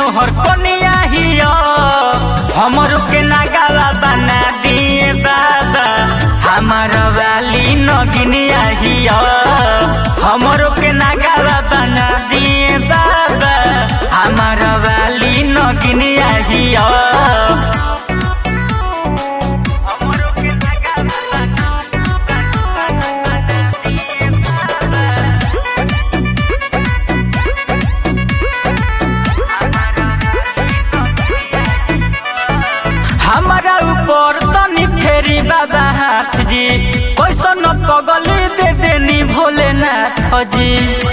नोहर कनिया हिया हमरो के नागावा बना दिए बाबा हमार वाली नगिनिया हिया हमरो के नागावा बना दिए बाबा हमार वाली नगिनिया हिया हमरो के नागावा बना दिए बाबा हमारा ऊपर तनी फेरी बाबा हाथ जी कैसन पगली दे देनी भोलेनाथ जी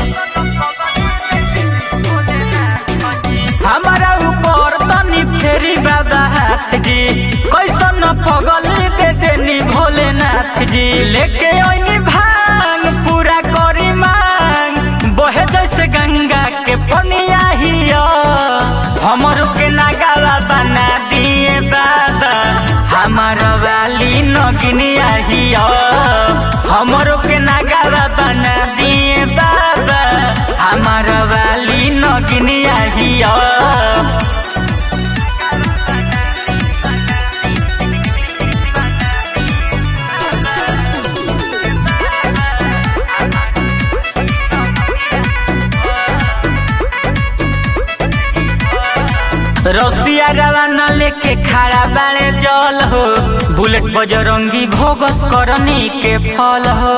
हमारा ऊपर तनी फेरी बाबा हाथ जी कैसन पगली दे देनी भोलेनाथ जी लेके ओनी भांग पूरा करी मांग बहे जैसे गंगा के पनिया हिया हमरो के नागावा बना दिए बाबा हमार वाली नगिनिया हिया हमरो के नागावा बना दिए बाबा हमार वाली नगिनिया हिया रसिया रवाना लेके खड़ा बाड़े जल हो बुलेट बजरंगी भोगस करनी के फल हो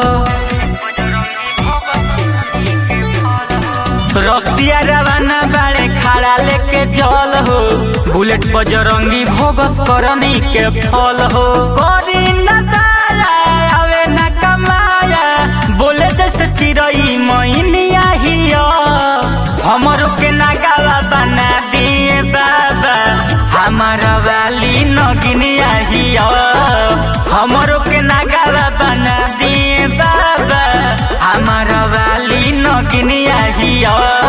रसिया रवाना बाड़े खड़ा लेके जल हो बुलेट बजरंगी भोगस करनी के फल हो करी न दाया आवे न कमाया बोले जैसे चिड़ई मैनिया हिया हमरो के नागावा बना दिए बाबा हमार वाली नगिनिया हिया हमरो के नागावा बना दिए बाबा हमार वाली नगिनिया हिया